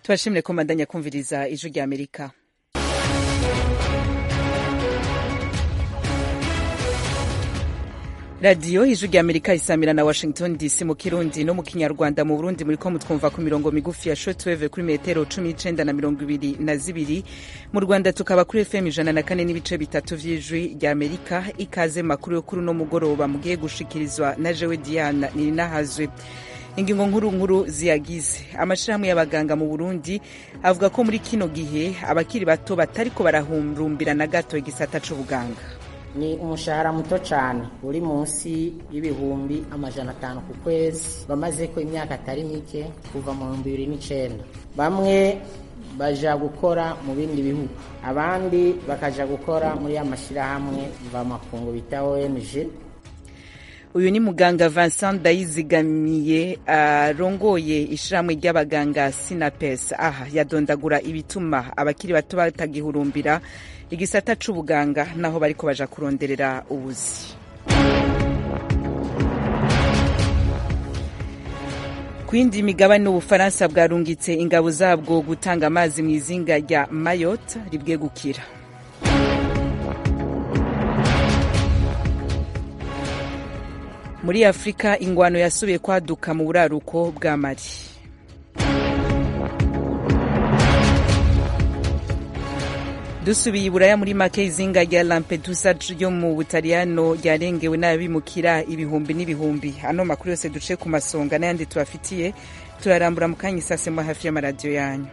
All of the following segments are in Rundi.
tubashimire ko mbandanya kumviriza ijwi rya amerika radiyo ijwi rya amerika isamira na washington dc mu kirundi no mu kinyarwanda mu burundi muriko mutwumva ku mirongo migufi ya shortwave kuri metero cumi n'icenda na mirongo ibiri na zibiri mu rwanda tukaba kuri fm ijana na kane n'ibice bitatu vy'ijwi rya amerika ikaze makuru yo kuri uno mugoroba mugiye gushikirizwa na jewe diana nininahazwe ingingo nkuru nkuru ziyagize amashirahamwe y'abaganga mu burundi avuga ko muri kino gihe abakiri bato batariko barahurumbira na gato igisata c'ubuganga ni umushahara muto cyane uri munsi y'ibihumbi amajana atanu ku kwezi bamaze ko imyaka atari mike kuva mu bihumbi bibiri n'icenda bamwe baja gukora mu bindi bihugu abandi bakaja gukora muri ya mashyirahamwe mvamakungu bita ONG uyu ni muganga Vincent Ndayizigamiye arongoye uh, ishirahamwe ry'abaganga Sinapes aha yadondagura ibituma abakiri bato batagihurumbira igisata c'ubuganga naho bariko baja kuronderera ubuzi ku yindi migabane ubufaransa bwarungitse ingabo zabwo gutanga amazi mu izinga rya Mayotte ribwegukira muri afurika ingwano yasubiye kwaduka mu buraruko bwa mali dusubiye iburaya muri make izinga rya lampedusa ryo mu butaliyano ryarengewe n'abimukira ibihumbi n'ibihumbi ano makuru yose duce ku masonga n'ayandi tubafitiye turarambura mu kanya isasemo hafi y'amaradiyo yanyu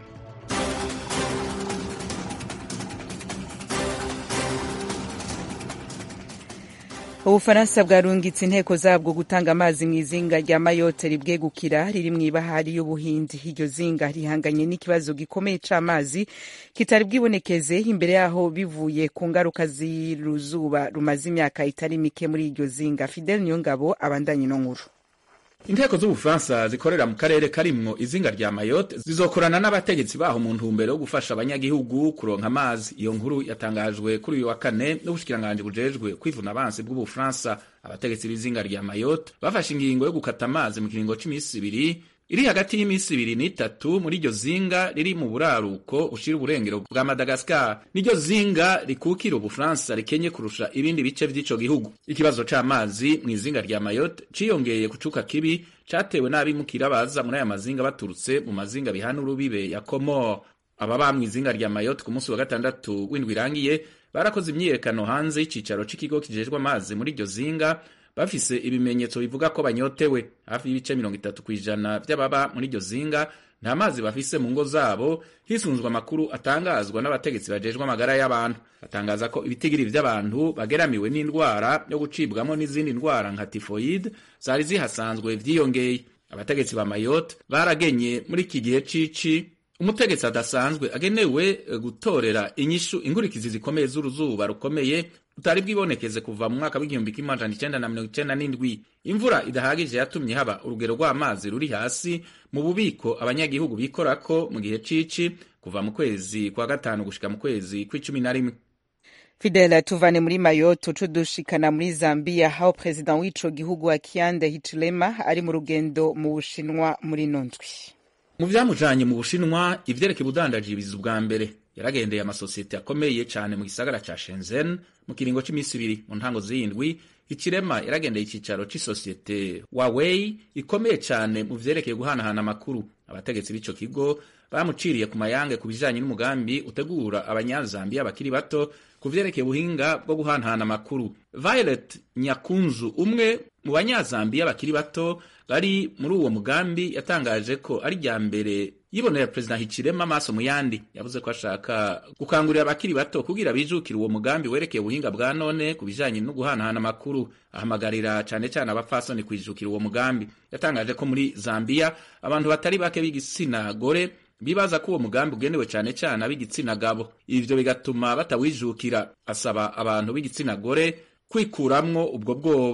ubufaransa bwarungitse inteko zabwo gutanga amazi mu izinga rya mayotte ribwegukira riri mu ibahari y'ubuhindi iryo zinga rihanganye n'ikibazo gikomeye c'amazi kitari bwibonekeze imbere yaho bivuye ku ngaruka z'uruzuba rumaze imyaka itari mike muri iryo zinga fidel niyongabo abandanye ino nkuru inteko z'ubufaransa zikorera mu karere karimwo izinga rya mayotte zizokorana n'abategetsi baho mu ntumbero yo gufasha abanyagihugu kuronka amazi iyo nkuru yatangajwe kuri uyu wa kane n'ubushikiranganji bujejwe kwivuna abansi bw'ubufaransa abategetsi b'izinga rya mayotte bafashe ingingo yo gukata amazi mu kiringo c'imisi ibiri iri hagati y'imisi ibiri n'itatu muri iryo zinga riri mu buraruko ushira uburengero bwa Madagascar niryo zinga rikukira ubufaransa rikenye kurusha ibindi bice vy'ico gihugu ikibazo c'amazi mu izinga rya Mayotte ciyongeye kucuka kibi catewe n'abimukira baza muri aya mazinga baturutse mu mazinga bihana urubibe ya Comore ababa mu izinga rya Mayotte ku munsi wa gatandatu w'indwi irangiye barakoze imyiyerekano hanze y'icicaro c'ikigo kijejwe amazi muri iryo zinga bafise ibimenyetso bivuga ko banyotewe hafi y'ibice mirongo itatu kw'ijana vy'ababa muri iryo zinga nta mazi bafise mu ngo zabo hisunzwe amakuru atangazwa n'abategetsi bajejwe amagara y'abantu batangaza ko ibitigiri vy'abantu bageramiwe n'indwara yo gucibwamo n'izindi ndwara nka tifoyide zari zihasanzwe vyiyongeye abategetsi ba mayotte baragenye muri iki gihe cici umutegetsi adasanzwe agenewe gutorera inyishu ingurikizi zikomeye z'uruzuba rukomeye utari bwibonekeze kuva mu mwaka w'igihumbi kimwe amajana icenda na mirongo icenda n'indwi imvura idahagije yatumye haba urugero rw'amazi ruri hasi mu bubiko abanyagihugu bikorako mu gihe cici kuva mu kwezi kwa gatanu gushika mu kwezi kw'icumi na rimwe fidela tuvane muri mayotte uco dushikana muri zambia aho perezida w'ico gihugu akiande hichilema ari mu rugendo mu bushinwa muri ino ndwi mu vyamujanye mu bushinwa ivyerekeye ubudandaji biza ubwa mbere yaragendeye amasosiyete akomeye cane mu gisagara ca Shenzhen mu kiringo c'imisi ibiri mu ntango z'indwi ikirema yaragendeye icicaro c'isosiyete Huawei ikomeye cane mu vyerekeye guhanahana amakuru abategetsi b'ico kigo bamuciriye ku mayange ku bijanye n'umugambi utegura abanyazambiya bakiri bato ku vyerekeye ubuhinga bwo guhanahana amakuru Violet Nyakunzu umwe mu banyazambiya bakiri bato bari muri uwo mugambi yatangaje ko ari rya mbere yibonera perezida Hichilema amaso mu yandi yavuze ko ashaka gukangurira abakiri bato kugira bijukire uwo mugambi werekeye ubuhinga bwa none ku bijanye no guhanahana amakuru ahamagarira cane cane abapfasoni kwijukira uwo mugambi yatangaje ko muri Zambia abantu batari bake b'igitsina gore bibaza ko uwo mugambi ugenewe cane cane ab'igitsina gabo ivyo bigatuma batawijukira asaba abantu b'igitsina gore kwikuramwo ubwo bwoba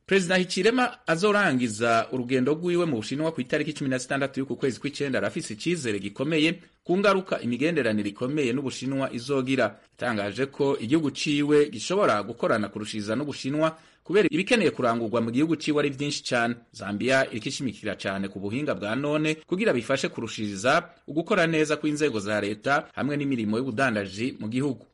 perezida hicirema azorangiza urugendo rwiwe mu bushinwa ku itariki cumi na zitandatu y'uku kwezi kw'icenda arafise icizere gikomeye ku ngaruka imigenderanire ikomeye n'ubushinwa izogira yatangaje ko igihugu ciwe gishobora gukorana kurushiriza n'ubushinwa kubera ibikeneye kurangurwa mu gihugu ciwe ari vyinshi cane zambia iriko ishimikira cane ku buhinga bwa none kugira bifashe kurushiriza ugukora neza kw'inzego za leta hamwe n'imirimo y'ubudandaji mu gihugu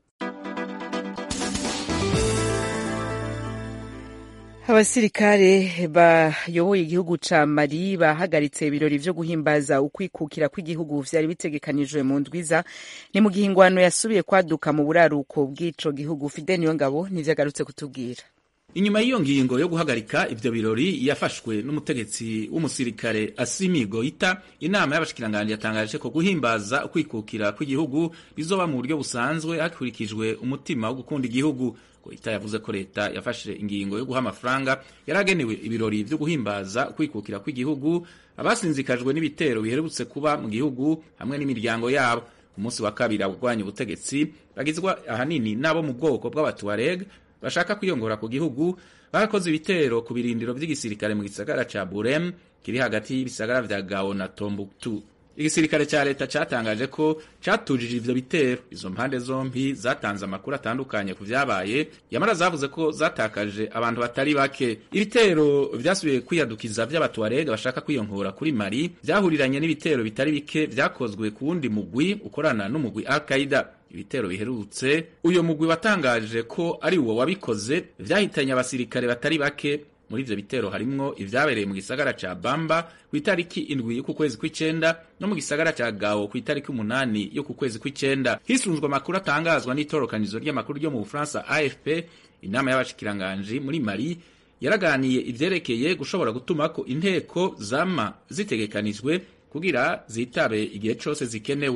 abasirikare bayoboye igihugu ca mali bahagaritse ibirori vyo guhimbaza ukwikukira kw'igihugu vyari bitegekanijwe mu ndwiza ni mu gihe ingwano yasubiye kwaduka mu buraruko bw'ico gihugu fide niyo ngabo nivyo agarutse kutubwira inyuma y'iyo ngingo yo guhagarika ivyo birori yafashwe n'umutegetsi w'umusirikare Assimi Goita inama y'abashikiranganji yatangaje ko guhimbaza ukwikukira kw'igihugu bizoba mu buryo busanzwe hakurikijwe umutima wo gukunda igihugu Goita yavuze ko leta yafashe ingingo yo guha amafaranga yaragenewe ibirori vyo guhimbaza ukwikukira kw'igihugu abasinzikajwe n'ibitero biherutse kuba mu gihugu hamwe n'imiryango yabo umunsi wa kabiri abagwanya ubutegetsi bagizwa ahanini n'abo mu bwoko bw'abatuareg bashaka kwiyongora ku gihugu barakoze ibitero ku birindiro vy'igisirikare mu gisagara ca Burem kiri hagati y'ibisagara vya Gao na Tombouctou. Igisirikare ca leta catangaje ko catujije ivyo bitero. Izo mpande zompi zatanze amakuru atandukanye ku vyabaye, yamara zavuze ko zatakaje abantu batari bake. Ibitero vyasubiye kwiyadukiza vy'abatuarega bashaka kwiyonkora kuri Mali vyahuriranye n'ibitero bitari bike vyakozwe ku wundi mugwi ukorana n'umugwi Al-Qaeda. ibitero biherutse uyo mugwi watangaje ko ari uwo wabikoze vyahitanye abasirikare batari bake muri ivyo bitero harimwo ivyabereye mu gisagara ca Bamba ku itariki indwi y'uku kwezi kw'icenda no mu gisagara ca Gao ku itariki umunani y'uku kwezi kw'icenda hisunzwe amakuru atangazwa n'itorokanizo ry'amakuru ryo mu Bufaransa AFP inama y'abashikiranganji muri Mali yaraganiye ivyerekeye gushobora gutuma ko inteko zama zitegekanijwe kugira zitabe igihe cose zikenewe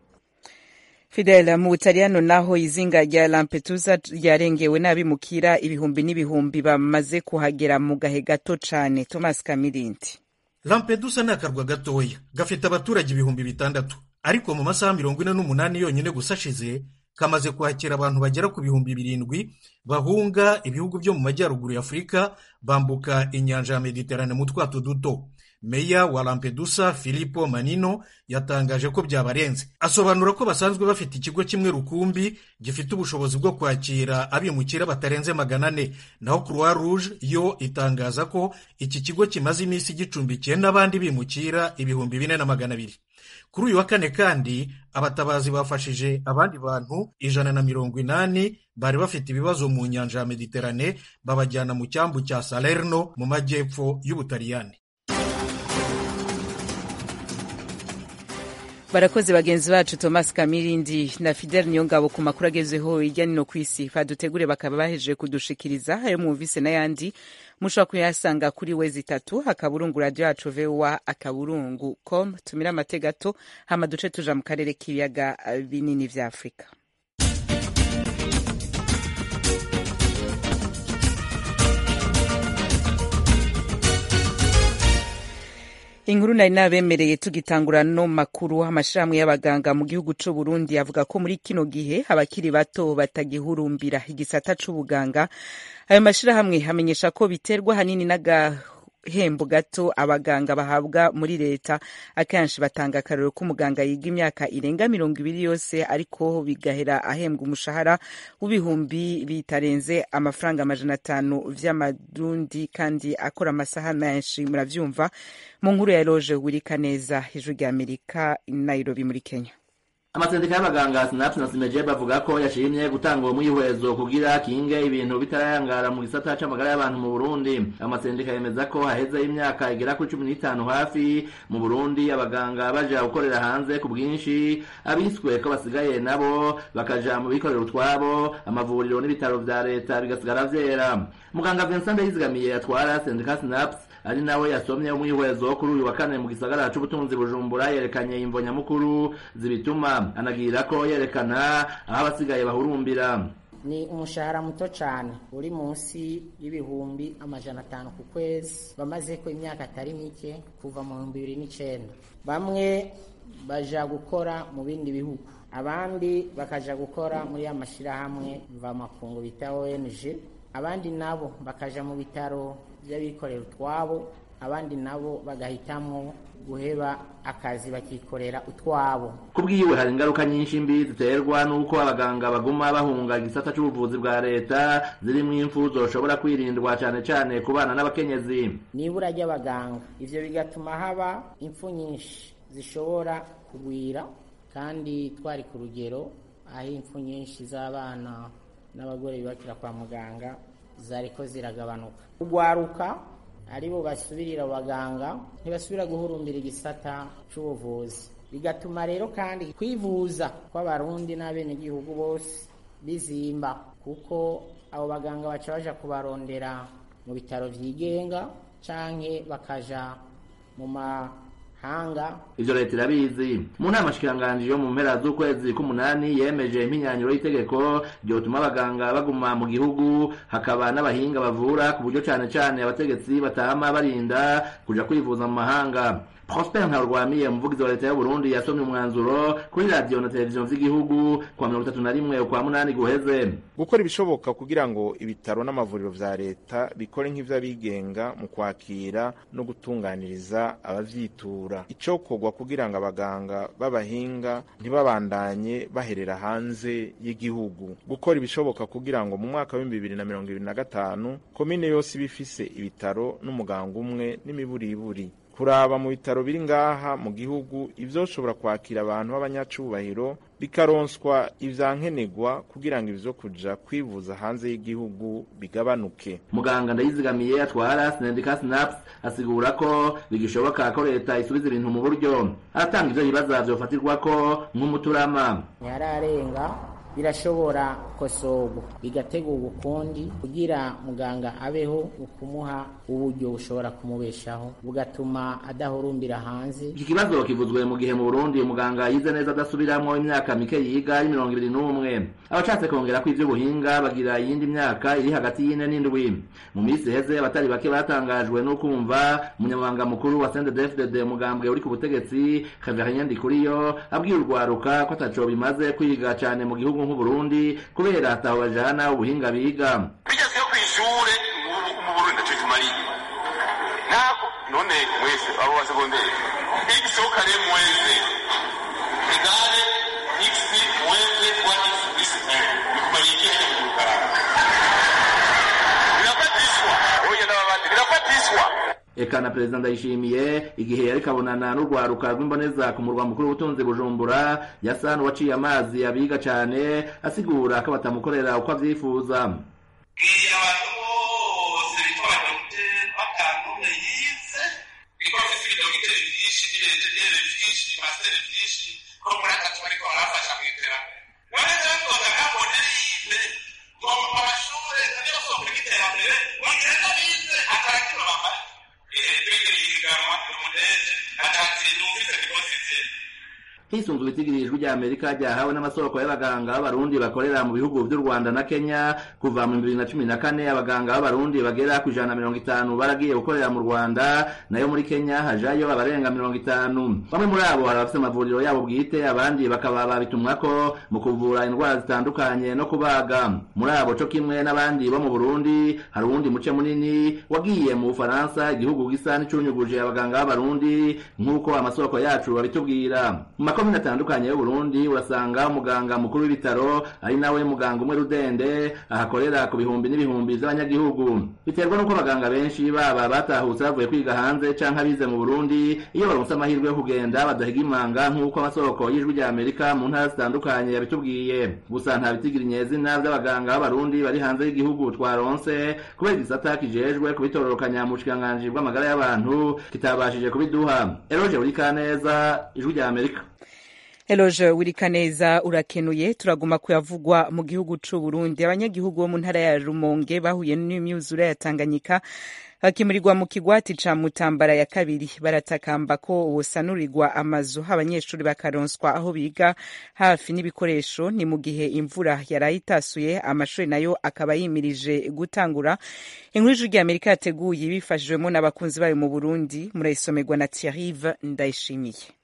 Fidel mu Butaliyano naho izinga rya Lampedusa ryarengewe n'abimukira ibihumbi n'ibihumbi bamaze kuhagera mu gahe gato cane Thomas Kamirindi Lampedusa ni akarwa gatoya gafite abaturage ibihumbi bitandatu ariko mu masaha mirongo ine n'umunani yonyine gusa ashize kamaze kwakira abantu bagera ku bihumbi birindwi bahunga ibihugu byo mu majyaruguru ya Afurika bambuka inyanja ya Mediterane mu twato duto meya wa Lampedusa Filippo Manino yatangaje ko byabarenze asobanura ko basanzwe bafite ikigo kimwe rukumbi gifite ubushobozi bwo kwakira abimukira batarenze magana ane naho Croix Rouge yo itangaza ko iki kigo kimaze iminsi gicumbikiye n'abandi bimukira ibihumbi bine na magana abiri kuri uyu wa kane kandi abatabazi bafashije abandi bantu ijana na mirongo inani bari bafite ibibazo mu nyanja ya Mediterane babajyana mu cyambu cya Salerno mu majyepfo y'Ubutaliyani barakoze bagenzi bacu Thomas Kamirindi na Fidel Niyongabo ku makuru agezeho hirya no ku isi badutegure bakaba bahejeje kudushikiriza ayo mwumvise n'ayandi mushobora kuyasanga kuri we zitatu akaburungu radio yacu voa akaburungu com tumira amate gato hama duce tuja mu karere k'ibiyaga binini vya Afurika inkuru nari nabemereye tugitangura no makuru amashirahamwe y'abaganga mu gihugu c'u Burundi avuga ko muri kino gihe abakiri bato batagihurumbira igisata c'ubuganga ayo mashirahamwe amenyesha ko biterwa hanini n'agahembo gato abaganga bahabwa muri leta akenshi batanga akarero k'umuganga yiga imyaka irenga mirongo ibiri yose ariko bigahera ahembwa umushahara w'ibihumbi bitarenze amafaranga amajana atanu vy'amarundi kandi akora amasaha menshi muravyumva mu nkuru ya Roje Wirikaneza ijwi rya Amerika Nairobi muri Kenya amasendika y'abaganga sinapu na simeje bavuga ko yashimye gutanga uwo mwihwezo kugira kinge ibintu bitarayangara mu gisata c'amagara y'abantu mu Burundi amasendika yemeza ko haheze imyaka igera kuri cumi n'itanu hafi mu Burundi abaganga baja gukorera hanze ku bwinshi abiswe ko basigaye nabo bakaja mu bikorera utwabo amavuriro n'ibitaro vya leta bigasigara vyera muganga Vincent Ndayizigamiye atwara sendika sinapu ari nawe yasomye umwihwezo kuri uyu wa kane mu gisagara c'ubutunzi bujumbura yerekanye imvo nyamukuru zibituma anagira ko yerekana aho abasigaye bahurumbira ni umushahara muto cyane uri munsi y'ibihumbi amajana atanu ku kwezi bamaze ko imyaka atari mike kuva mu bihumbi bibiri n'icyenda bamwe baja gukora mu bindi bihugu abandi bakaja gukora muri ya mashyirahamwe mvamakungu bita ONG abandi nabo bakaja mu bitaro by'abikorera utwabo abandi nabo bagahitamwo guheba akazi bakikorera utwabo kubwiwe hari ingaruka nyinshi mbi ziterwa n'uko abaganga baguma bahunga igisata c'ubuvuzi bwa leta zirimwo impfu zoshobora kwirindwa cane cane ku bana n'abakenyezi nibura ry'abaganga ivyo bigatuma haba impfu nyinshi zishobora kugwira kandi twari ku rugero aho impfu nyinshi z'abana n'abagore bibakira kwa muganga zariko ziragabanuka kugwaruka aribo basubirira abaganga ntibasubira guhurumbira igisata c'ubuvuzi bigatuma rero kandi kwivuza kw'abarundi n'abenegihugu bose bizimba kuko abo baganga baca baja kubarondera mu bitaro vyigenga canke bakaja mu mahanga ivyo leta irabizi mu nama shikiranganji yo mu mpera z'ukwezi k'umunani yemeje impinyanyuro y'itegeko ryotuma abaganga baguma mu gihugu hakaba n'abahinga bavura ku buryo cane cane abategetsi batama barinda kuja kwivuza mu mahanga prosper ntarwamiye umuvugizi wa leta y'uburundi yasomye umwanzuro kuri radiyo na televiziyo vy'igihugu kwa mirongo itatu na rimwe ukwa munani guheze gukora ibishoboka kugira ngo ibitaro n'amavuriro vya leta bikore nk'ivy'abigenga mu kwakira no gutunganiriza abavyitura icokorwa kugira ngo abaganga b'abahinga ntibabandanye baherera hanze y'igihugu gukora ibishoboka kugira ngo mu mwaka w'ibihumbi bibiri na mirongo ibiri na gatanu komine yose iba ifise ibitaro n'umuganga umwe n'imiburiburi kuraba mu bitaro biri ngaha mu gihugu ivyoshobora kwakira abantu b'abanyacubahiro bikaronswa ivyankenerwa kugira ngo ivyo kuja kwivuza hanze y'igihugu bigabanuke muganga ndayizigamiye atwara sinendika sinaps asigura ko bigishoboka ko leta isubiza ibintu mu buryo aratanga ivyo bibaza vyofatirwako nk'umuturama ntiyararenga birashobora kosorwa bigategurwa ukundi kugira muganga abeho ukumuha uburyo bushobora kumubeshaho bugatuma adahurumbira hanze iki kibazo kivuzwe mu gihe mu burundi umuganga yize neza adasubiramwo imyaka mike yiga ari mirongo ibiri n'umwe abashatse kongera ko ivy'ubuhinga bagira iyindi myaka iri hagati y'ine n'indwi mu minsi iheze abatari bake batangajwe no kumva umunyamabanga mukuru wa sendedefdede umugambwe uri ku butegetsi Xavier Ndikuriyo abwiye urwaruka ko ataco bimaze kwiga cane mu gihugu nk'uburundi kubera ataho bajana ubuhinga biga bigezweho ku ishure mu burundi ntaco kimariye ntabwo none mwese abo ba segonderi x kare mweze egale x mweze wa x plus 1 bikumariye ikihe mu rukarara birafatishwa oya n'ababandi birafatishwa eka na perezida ndayishimiye igihe yariko abonana n'urwaruka rw'imboneza ku murwa mukuru w'ubutunzi bujumbura yasa n'uwaciye amazi abiga cane asigura ko batamukorera uko avyifuza bwira abantu bose bitwa abadogiteri batanumwe yize kuko bafise ibidogiteri vyinshi n'ibenjeniyeri vyinshi imasiteri vyinshi ko muri atatu bariko barafasha mw'iterambere none rero twoza nkabone yize ngo amashure niyo soko y'iterambere mugenda bize atarakiro bambaye hisunzwe itigirijwe rya amerika ryahawe n'amasoko y'abaganga b'abarundi bakorera mu bihugu vy'u rwanda na kenya kuva mu bibiri na cumi na kane abaganga b'abarundi bagera ku ijana na mirongo itanu baragiye gukorera mu rwanda nayo muri kenya hajayo abarenga mirongo itanu bamwe muri abo hari abafise amavuriro yabo bwite abandi bakaba babitumwako mu kuvura indwara zitandukanye no kubaga muri abo co kimwe n'abandi bo mu burundi hari uwundi muce munini wagiye mu bufaransa igihugu gisa n'icunyuguje abaganga b'abarundi nk'uko amasoko yacu babitubwira mu makomine atandukanye y'uburundi urasanga umuganga mukuru w'ibitaro ari nawe muganga umwe rudende ahakorera ku bihumbi n'ibihumbi vy'abanyagihugu biterwa n'uko abaganga benshi baba batahutse bavuye kwiga hanze canke abize mu burundi iyo baronse amahirwe yo kugenda badahiga imanga nk'uko amasoko y'ijwi rya amerika mu ntara zitandukanye yabitubwiye gusa nta bitigira inyezina vy'abaganga b'abarundi bari hanze y'igihugu twaronse kubera igisata kijejwe kubitororokanya mu bushikiranganji bw'amagara y'abantu kitabashije kubiduha eroje burikaneza ijwi rya amerika Eloge Wirikaneza urakenuye turaguma kuyavugwa mu gihugu c'u Burundi abanyagihugu bo mu ntara ya Rumonge bahuye n'imyuzure ya Tanganyika bakimurirwa mu kigwati ca Mutambara ya kabiri baratakamba ko wosanurirwa amazu abanyeshuri bakaronswa aho biga hafi n'ibikoresho ni mu gihe imvura yaraye itasuye amashuri nayo akaba yimirije gutangura inkuru y'ijwi rya Amerika yateguye bifashijwemo n'abakunzi bayo mu Burundi murayisomerwa na Thierry Ndayishimiye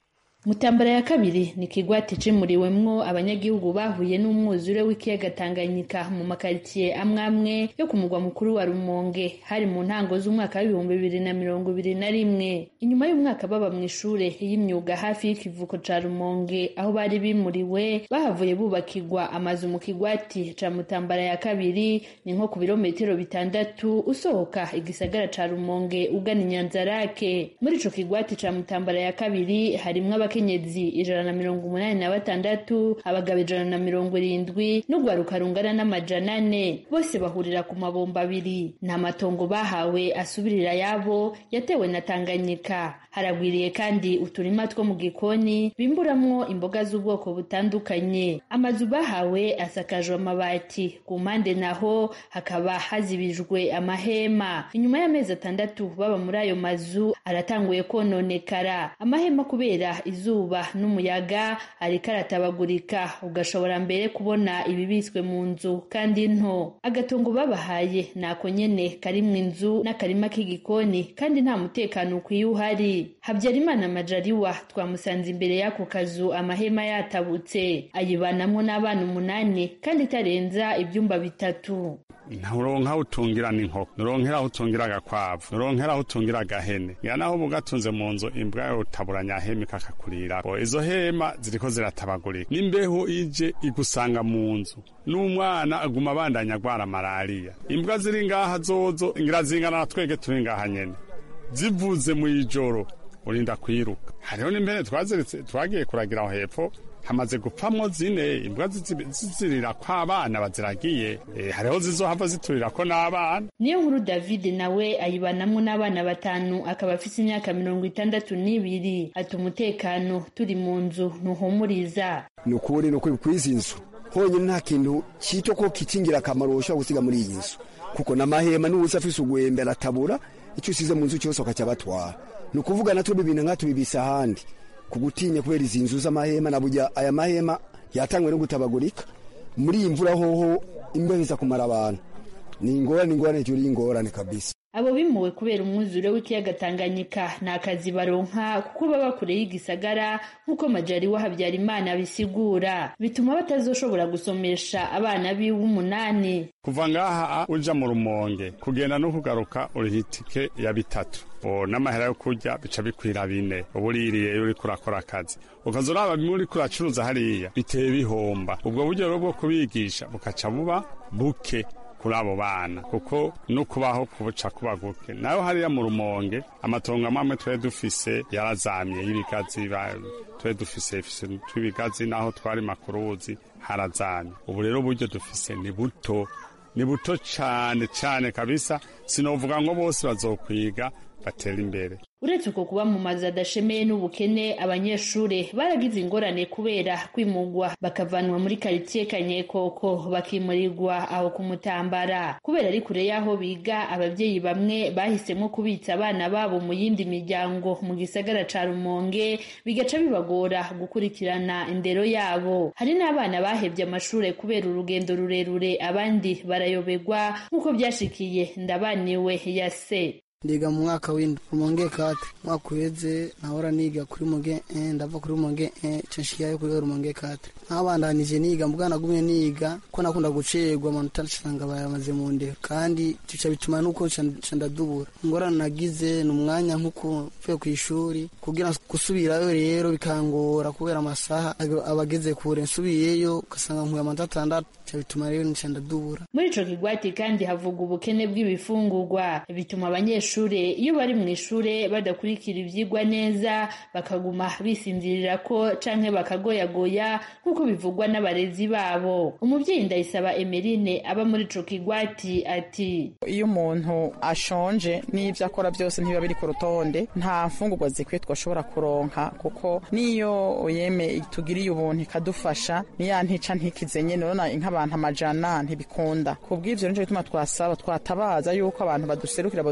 mutambara ya kabiri ni ikigwati cimuriwemwo abanyagihugu bahuye n'umwuzure w'ikiyaga tanganyika mu makaritsiye amwe amwe yo ku mugwa mukuru wa rumonge hari mu ntango z'umwaka w'ibihumbi bibiri na mirongo ibiri na rimwe inyuma y'umwaka baba mu ishure y'imyuga hafi y'ikivuko ca rumonge aho bari bimuriwe bahavuye bubakirwa amazu mu kigwati ca mutambara ya kabiri ni nko ku birometero bitandatu usohoka igisagara ca rumonge ugana inyanzarake muri ico kigwati ca mutambara ya kabiri harimwo abakenyezi ijana na mirongo umunani na batandatu abagabo ijana na mirongo irindwi n'urwaruka rungana n'amajana ane bose bahurira ku mabomba abiri nta matongo bahawe asubirira yabo yatewe na tanganyika haragwiriye kandi uturima two mu gikoni bimburamwo imboga z'ubwoko butandukanye amazu bahawe asakajwe amabati ku mpande naho hakaba hazibijwe amahema inyuma y'amezi atandatu baba muri ayo mazu aratanguye kononekara amahema kubera izuba n'umuyaga ariko aratabagurika ugashobora mbere kubona ibibitswe mu nzu kandi nto agatongo babahaye nako nyene karimwo inzu n'akarima k'igikoni kandi nta mutekano ukwiye uhari habyarimana majariwa twamusanze imbere y'ako kazu amahema yatabutse ayibanamwo n'abana umunani kandi itarenza ibyumba bitatu nturonka aho utungira n'inkoko nuronkera aho utungira agakwavu nuronkera aho utungira agahene ya naho uba ugatunze mu nzu imbwa yawe utaburanya hema ikakakurira izo hema ziriko ziratabagurika n'imbeho ije igusanga mu nzu n'umwana aguma abandanya agwara malariya imbwa ziri ngaha zozo ngira zingana na twege turi ngaha nyene zivuze mu ijoro urinda kwiruka hariho n'impene twaziritse twagiye kuragira aho hepfo hamaze gupfamwo zine imbwa zizirira ko abana baziragiye e, hariho zizohava ziturira ko n'abana niyo nkuru david nawe ayibanamwo n'abana batanu akaba afise imyaka mirongo itandatu n'ibiri ati umutekano turi mu nzu ntuhumuriza ni ukuri ni ukuri kw'izi nzu honyine nta kintu cyito ko kicingira akamaro ushobora gusiga muri iyi nzu kuko n'amahema n'ubusa afise ugwembe aratabura icyo usize mu nzu cyose ukacyabatwara ni ukuvuga natwe ibintu nka tubibisa ahandi kugutinya kubera izi nzu z'amahema na burya aya mahema yatangwe no gutabagurika muri iyi mvura hoho imbeho iza kumara abantu ni ingorane ingorane juri ingorane kabisa abo bimuwe kubera umwuzure w'ikiyaga tanganyika nta kazi baronka kuko baba kure y'igisagara nk'uko majari wa habyarimana bisigura bituma batazoshobora gusomesha abana biwe umunani kuva ngaha uja mu rumonge kugenda no kugaruka uriha itike ya bitatu n'amahera yo kurya bica bikwira bine uba uririye iyo uriko urakora akazi ukaza uraba bimwe uriko uracuruza hariya biteye bihomba ubwo buryo rero bwo kubigisha bukaca buba buke kuri abo bana kuko no kubaho kubuca kuba guke nayo hariya mu rumonge amatongo amwe twari dufise yarazamye y'ibigazi twari dufise tw'ibigazi naho twari makuruzi harazamye ubu rero uburyo dufise ni buto ni buto cane cane kabisa sinovuga ngo bose bazokwiga batera imbere uretse uko kuba mu mazu adashemeye n'ubukene abanyeshuri baragize ingorane kubera kwimugwa bakavanwa muri karitsiye kanyekoko bakimurirwa aho ku mutambara kubera ari kure y'aho biga ababyeyi bamwe bahisemo kubitsa abana babo mu yindi miryango mu gisagara ca rumonge bigaca bibagora gukurikirana indero yabo hari n'abana bahevye amashure kubera urugendo rurerure abandi barayoberwa nk'uko byashikiye ndabaniwe ya se ndiga mu mwaka w'indwi rumonge kate mwaka uheze nahora niga kuri rumonge ndava kuri rumonge nshiyayo kuri rumonge kate nkabandanije niga mbwa nagumye niga ko nakunda gucerwa amanota nsanga bayamaze mu ndero kandi bica bituma nuko nca ndadubura ingorane nagize ni umwanya nk'uko mvuye ku ishuri kugira gusubirayo rero bikangora kubera amasaha abageze kure nsubiyeyo ugasanga nkuye amanota atandatu bica bituma rero nca ndadubura muri ico kigwati kandi havuga ubukene bw'ibifungurwa bituma abanyeshure iyo bari mu ishure badakurikira ivyigwa neza bakaguma bisinzirira ko canke bakagoyagoya nk'uko bivugwa n'abarezi babo umuvyeyi ndayisaba emerine aba muri ico kigwati ati iyo umuntu ashonje n'ivyo akora byose ntibiba biri ku rutonde nta mfungurwa zikwiye twashobora kuronka kuko niyo yeme tugiriye ubuntu ikadufasha niya ntica ntikize nyene urabona nk'abantu amajana ntibikunda kubw'ivyo nico gituma twasaba twatabaza yuko abantu baduserukira baduserukira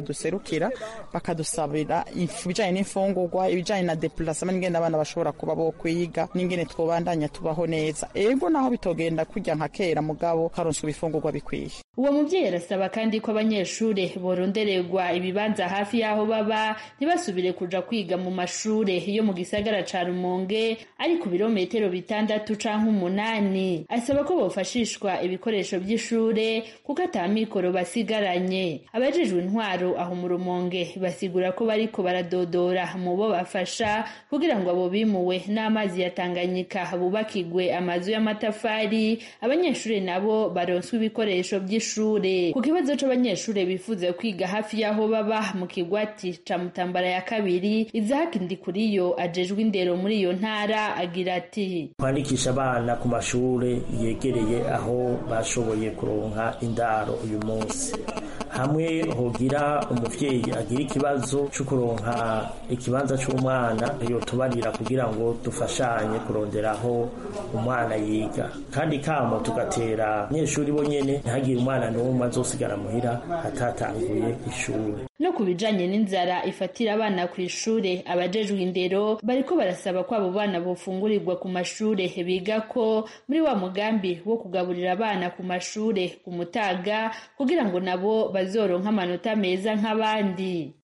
baduserukira bakadusabira ibijanye n'imfungurwa ibijanye na depulasema n'ingene abana bashobora kuba bo kwiga n'ingene twobandanya tubaho neza ego naho bitogenda kurya nka kera mugabo karonswa ibifungurwa bikwiye uwo muvyeyi arasaba kandi ko abanyeshure borondererwa ibibanza hafi y'aho baba ntibasubire kuja kwiga mu mashure yo mu gisagara ca rumonge ari ku birometero bitandatu canke umunani asaba ko bofashishwa ibikoresho vy'ishure kuko ata mikoro basigaranye abajejwe intwaro aho mu rumonge basigura ko bariko baradodora mu bo bafasha kugira ngo abo bimuwe n'amazi ya tanganyika bubakigwe amazu y'amatafari abanyeshure nabo baronswe ibikoresho vy'ishure ku kibazo c'abanyeshure bifuza kwiga hafi y'aho baba mu kigwati ca mutambara ya kabiri izahaki ndikuriyo ajejwe indero muri iyo ntara agira ati kwandikisha abana ku mashure yegereye aho bashoboye kuronka indaro uyu munsi hamwe hogira umuvyeyi agira ikibazo co kuronka ikibanza c'umwana yotubarira kugira ngo dufashanye kurondera aho umwana yiga kandi kamo tugatera abanyeshuri bo nyene ntihagire umwana n'umwe azosigara muhira atatanguye ishuri no ku bijanye n'inzara ifatira abana ku ishure abajejwe indero bariko barasaba ko abo bana bofungurirwa ku mashure biga ko muri wa mugambi wo kugaburira abana ku mashure ku mutaga kugira ngo nabo bazoronka amanota meza nk'abandi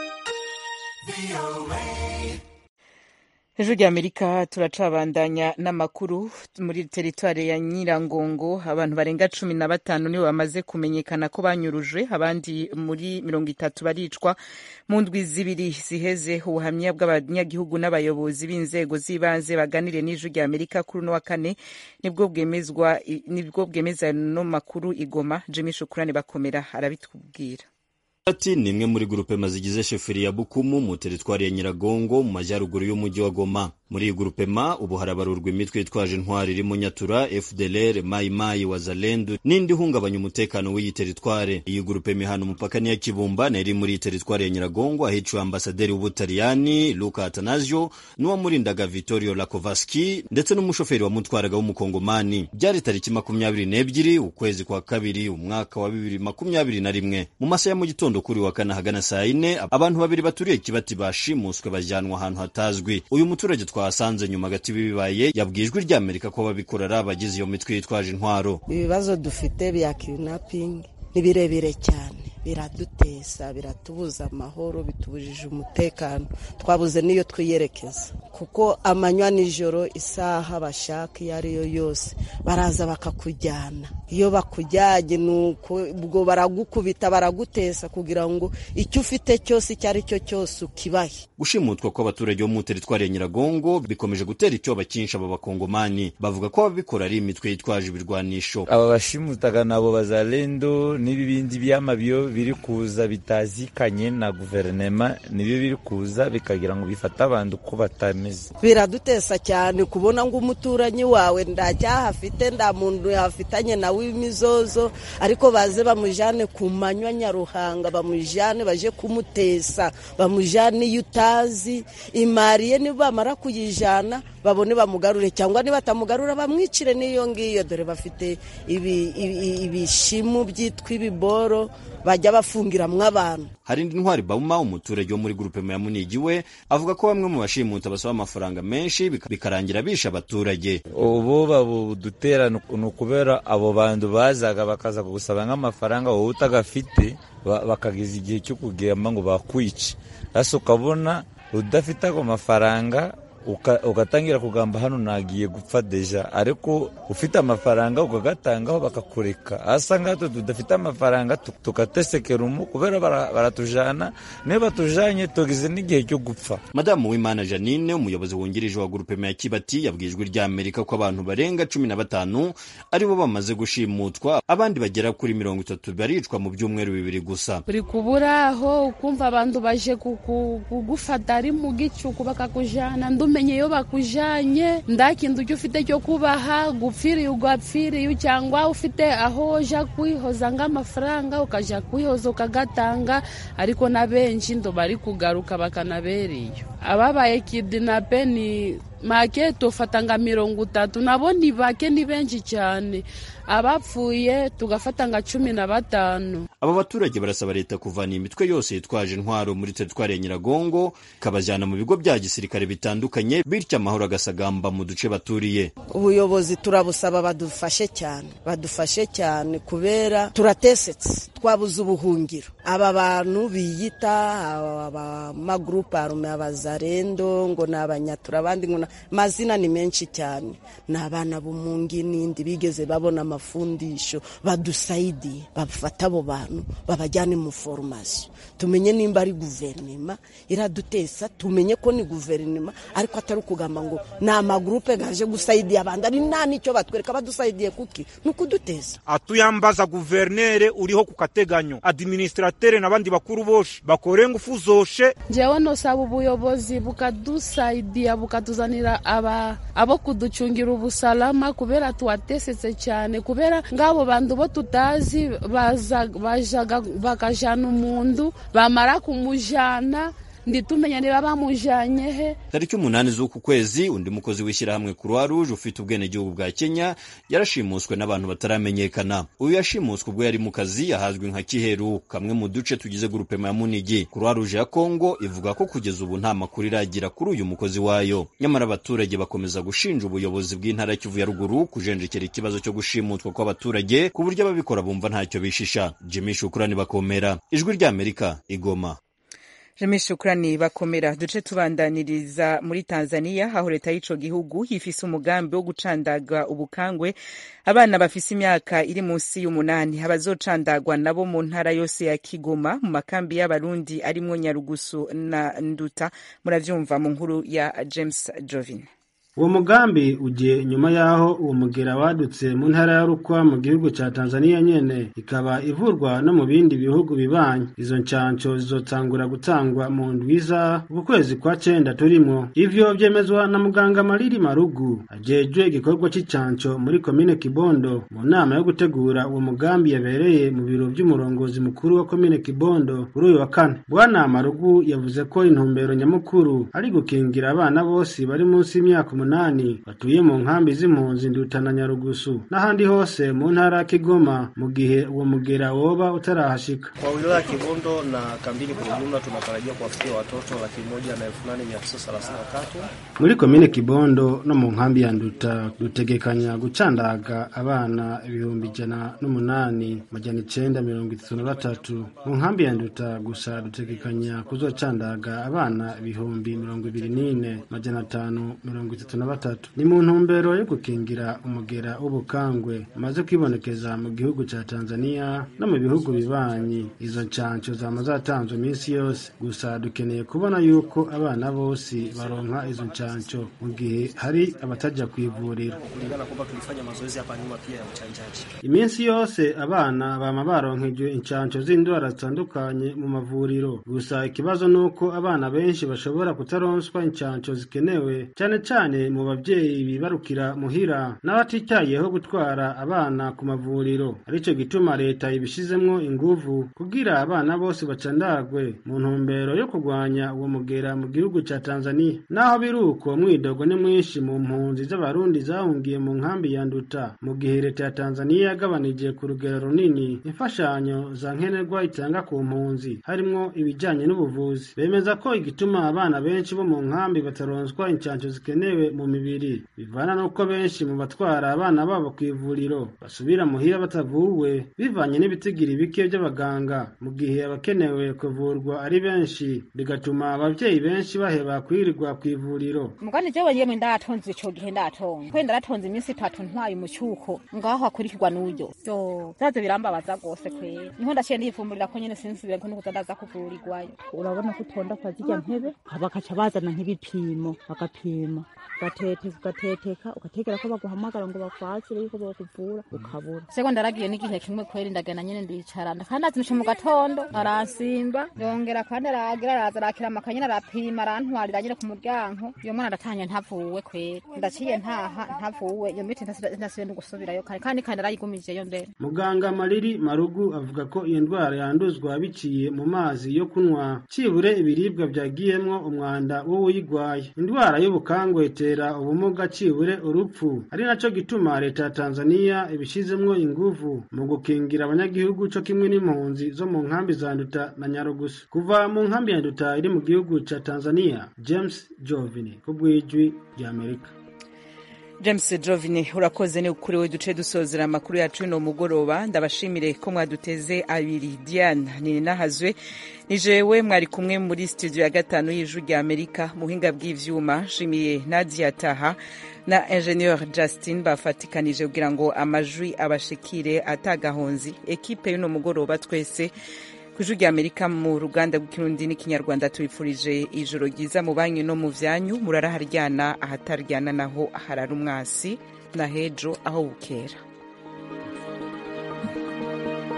ejo ry'amerika turacabandanya n'amakuru muri teritwari ya nyirangongo abantu barenga cumi na batanu nibo bamaze kumenyekana ko banyurujwe abandi muri mirongo itatu baricwa mu ndwi zibiri ziheze ubuhamya bw'abanyagihugu n'abayobozi b'inzego z'ibanze baganiriye n'ijwi ry'amerika kuri uno wa kane nibwo bwemezwa nibwo bwemeza no makuru igoma jimmy shukurani bakomera arabitubwira ati ni imwe muri grupema zigize sheferi ya bukumu mu teritwari ya nyiragongo mu majyaruguru y'umujyi wa goma muri iyi grupema ubu harabarurwa imitwe yitwaje intwari irimo nyatura fdlr mayimayi wazalendu n'indi ihungabanya umutekano w'iyi teritware iyi grupema ihana umupaka niya kibumba na iri muri iyi teritwari ya nyiragongo ahiciwe ambasaderi w'ubutaliyani luka atanasio n'uwamurindaga vittorio lakovaski ndetse n'umushoferi wamutwaraga w'umukongomani byari tariki makumyabiri n'ebyiri ukwezi kwa kabiri umwaka wa bibiri makumyabiri na rimwe mu masaha ya mu gitondo kuri wa kane ahagana saa yine abantu babiri baturiye kibati bashimuswe bajyanwa ahantu hatazwi uyu muturage twahasanze nyuma gati bibaye yabwiye ijwi ry'amerika ko babikora ari abagize iyo mitwe yitwaje intwaro ibibazo dufite bya kidnapping ni birebire cyane biradutesa biratubuza amahoro bitubujije umutekano twabuze n'iyo twiyerekeza kuko amanywa nijoro isaha bashaka iyo ari yo yose baraza bakakujyana iyo bakujyanye nuko ubwo baragukubita baragutesa kugira ngo icyo ufite cyose icyo ari cyo cyose ukibahe gushimutwa kw'abaturage bo mu teritwari ya nyiragongo bikomeje gutera icyoba cyinshi aba bakongomani bavuga ko ababikora ari imitwe yitwaje ibirwanisho aba bashimutaga nabo bazalendo n'ibibindi by'amabiyo biri kuza bitazikanye na guverinema nibyo biri kuza bikagira ngo bifate abantu uko batameze biradutesa cyane kubona ngo umuturanyi wawe nta cyaha afite nta muntu yafitanye nawe imizozo ariko baze bamujyane ku manywa nyaruhanga bamujyane baje kumutesa bamujyane iyo utazi imariye nibamara kuyijyana babone bamugarure cyangwa nibatamugarura bamwicire n'iyo ngiyo dore bafite ibishimu byitwa ibiboro bajya bafungiramwo abantu hari indi ntwari bauma umuturage wo muri grupema ya munigi we avuga ko bamwe mu bashimuta basaba amafaranga menshi bikarangira bisha abaturage ubu babudutera ni ukubera abo bantu bazaga bakaza kugusaba nk'amafaranga wowe utagafite bakageza igihe cyo kugamba ngo bakwice hasi ukabona udafite ago mafaranga ugatangira kugamba hano nagiye gupfa deja ariko ufite amafaranga ukagatangaho bakakureka asa ngaho tudafite amafaranga tugatesekera umu kubera baratujana niyo batujanye tugize n'igihe cyo gupfa madamu w'imana janine umuyobozi wungirije wa grupema ya kibati yabwiye ijwi ry'amerika ko abantu barenga cumi na batanu aribo bamaze gushimutwa abandi bagera kuri mirongo itatu baricwa mu byumweru bibiri gusa uri kuburaho ukumva abantu baje kugufata ari mu gicuku bakakujana ndumenye iyo bakujanye nda kintu ujya ufite cyo kubaha gupfiriye ugapfiriye cyangwa ufite aho uja kwihoza nk'amafaranga ukaja kwihoza ukagatanga ariko na benshi ndo bari kugaruka bakanabereye ababaye kidinape ni make tufata nga mirongo itatu nabo ni bake ni benshi cyane abapfuye tugafata nga cumi na batanu aba baturage barasaba leta kuvana imitwe yose yitwaje intwaro muri teritwari ya nyiragongo ikabajyana mu bigo bya gisirikare bitandukanye bityo amahoro agasagamba mu duce baturiye ubuyobozi turabusaba badufashe cyane badufashe cyane kubera turatesetse twabuze ubuhungiro aba bantu biyita abamagurupe arume abazarendo ngo ni abanyatura abandi ngo amazina ni menshi cyane ni abana b'umungi n'indi bigeze babona amafundisho badusaidiye bafata abo bantu babajyane mu foromasiyo tumenye nimba ari guverinoma iradutesa tumenye ko ni guverinoma ariko atari ukugamba ngo ni amagurupe gaje gusaidiye abandi ari nta n'icyo batwereka badusaidiye kuki ni ukuduteza atuyambaza guverinere uriho ku kateganyo administratere n'abandi bakuru boshe bakore ngufu zoshe njyewe nosaba ubuyobozi bukadusaidiya bukatuzanira aba abo kuducungira ubusalama kubera tuwatesetse cyane kubera ngabo bantu bo tutazi bajaga bakajana umuntu bamara kumujana nditumenya niba bamujanye he tariki umunani z'uku kwezi undi mukozi w'ishyirahamwe croix rouge ufite ubwenegihugu bwa kenya yarashimuswe n'abantu bataramenyekana uyu yashimuswe ubwo yari mu kazi ahazwi nka kiheru kamwe mu duce tugize gurupema ya munigi croix rouge ya kongo ivuga ko kugeza ubu nta makuru iragira kuri uyu mukozi wayo nyamara abaturage bakomeza gushinja ubuyobozi bw'intara kivu ya ruguru kujenjekera ikibazo cyo gushimutwa kw'abaturage ku buryo ababikora bumva ntacyo bishisha jimmy shukurani bakomera ijwi ry'amerika igoma Jimmy Shukrani bakomera duce tubandaniriza muri Tanzania aho leta y'ico gihugu yifise umugambi wo gucandaga ubukangwe abana bafise imyaka iri munsi y'umunani abazocandagwa nabo mu ntara yose ya Kigoma mu makambi y'abarundi arimwo Nyarugusu na Nduta muravyumva mu nkuru ya James Jovin uwo mugambi ugiye nyuma y'aho uwo mugera wadutse mu ntara ya rukwa mu gihugu ca tanzaniya nyene ikaba ivurwa no mu bindi bihugu bibanyi izo ncanco zizotangura gutangwa mu ndwiza uku kwezi kwa cenda turimwo ivyo vyemezwa na muganga mariri marugu ajejwe igikorwa c'icanco muri komine kibondo mu nama yo gutegura uwo mugambi yabereye mu biro vy'umurongozi mukuru wa komine kibondo kuri uyu wa kane bwana marugu yavuze ko intumbero nyamukuru ari gukingira abana bose bari munsi y'imyaka umunani batuye mu nkambi z'impunzi ndutana nyarugusu n'ahandi hose mu ntara ya kigoma mu gihe uwo mugera woba utarahashika kwa wilaya ya kibondo na kambini kwa ujumla tunatarajia kuwafikia watoto laki moja na elfu nane mia tisa thelathini na tatu muri komine kibondo no mu nkambi ya nduta dutegekanya gucandaga abana ibihumbi ijana n'umunani majana icenda mirongo itatu na batatu mu nkambi ya nduta gusa dutegekanya kuzocandaga abana ibihumbi mirongo ibiri n'ine majana atanu mirongo itatu na batatu ni mu ntumbero yo gukingira umugera w'ubukangwe umaze kwibonekeza mu gihugu ca tanzania no mu bihugu bibanyi izo ncanco zama zatanzwe iminsi yose gusa dukeneye kubona yuko abana bose baronka izo ncanco mu gihe hari abataja kwivuriro kulingana kwamba tulifanya mazoezi hapa nyuma pia ya uchanjaji iminsi yose abana bama baronkejwe incanco z'indwara zitandukanye mu mavuriro gusa ikibazo ni uko abana benshi bashobora kutaronswa incanco zikenewe cane cane mu babyeyi bibarukira muhira n'abatitayeho gutwara abana ku mavuriro arico gituma leta ibishizemwo inguvu kugira abana bose bacandagwe mu ntumbero yo kurwanya uwo mugera mu gihugu ca tanzania naho biri uko mwidogo ni mwinshi mu mpunzi z'abarundi zahungiye mu nkambi ya nduta mu gihe leta ya tanzania yagabanije ku rugero runini imfashanyo za nkenerwa itanga ku mpunzi harimwo ibijanye n'ubuvuzi bemeza ko igituma abana benshi bo mu nkambi bataronswa incanco zikenewe mu mibiri bivana n'uko benshi mu batwara abana babo ku ivuriro basubira muhira batavuwe bivanye n'ibitigiri bike by'abaganga mu gihe abakenewe kuvurwa ari benshi bigatuma abavyeyi benshi baheba kwirirwa ku ivuriro mugani jewe yemwe ndatonze ico gihe ndatonze kwe ndaratonze iminsi itatu ntwaye umucyuko ngaho hakurikirwa n'uburyo yo zaze birambabaza rwose kwera niho ndaciye ndiyifumburira ko nyene sinsubire ko nukuza ndaza kuvurirwayo urabona ko utonda kwa zirya ntebe bakaca bazana nk'ibipimo bagapima ugatete ugateteka ugategera ko baguhamagara ngo bakwakire yuko bakuvura ukabura seko ndaragiye n'igihe kimwe kweri ndagenda nyene ndicara kandi azinushe mu gatondo aransimba yongera kandi aragira araza arakira amakanyene arapima arantwarira nyene ku muryango iyo mwana aratanye ntavuwe kweri ndaciye ntaha ntavuwe iyo miti ntasibe no gusubirayo kare kandi kandi arayigumijeyo mbere muganga mariri marugu avuga ko iyo ndwara yanduzwa biciye mu mazi yo kunywa cibure ibiribwa vyagiyemwo umwanda w'uwuyigwaye indwara y'ubukangwe itera gusozera ubumuga cibure urupfu ari naco gituma leta ya tanzaniya ibishizemwo inguvu mu gukingira abanyagihugu co kimwe n'impunzi zo mu nkambi za nduta na nyarugusu kuva mu nkambi ya nduta iri mu gihugu ca tanzaniya james jovini ku bw'ijwi ry'amerika james jovine urakoze ni ukuri we duce dusozera amakuru yacu uno mugoroba ndabashimire ko mwaduteze abiri diane ninahazwe ni jewe mwari kumwe muri studio ya gatanu y'ijwi rya amerika muhinga bw'ivyuma nshimiye nadia taha na ingenieur justin bafatikanije kugira ngo amajwi abashikire atagahonzi ekipe y'uno mugoroba twese ku ijwi rya amerika mu ruganda rw'ikirundi n'ikinyarwanda tubifurije ijoro ryiza mu banyu no mu vyanyu murara haryana ahataryana naho harara umwasi na hejo aho bukera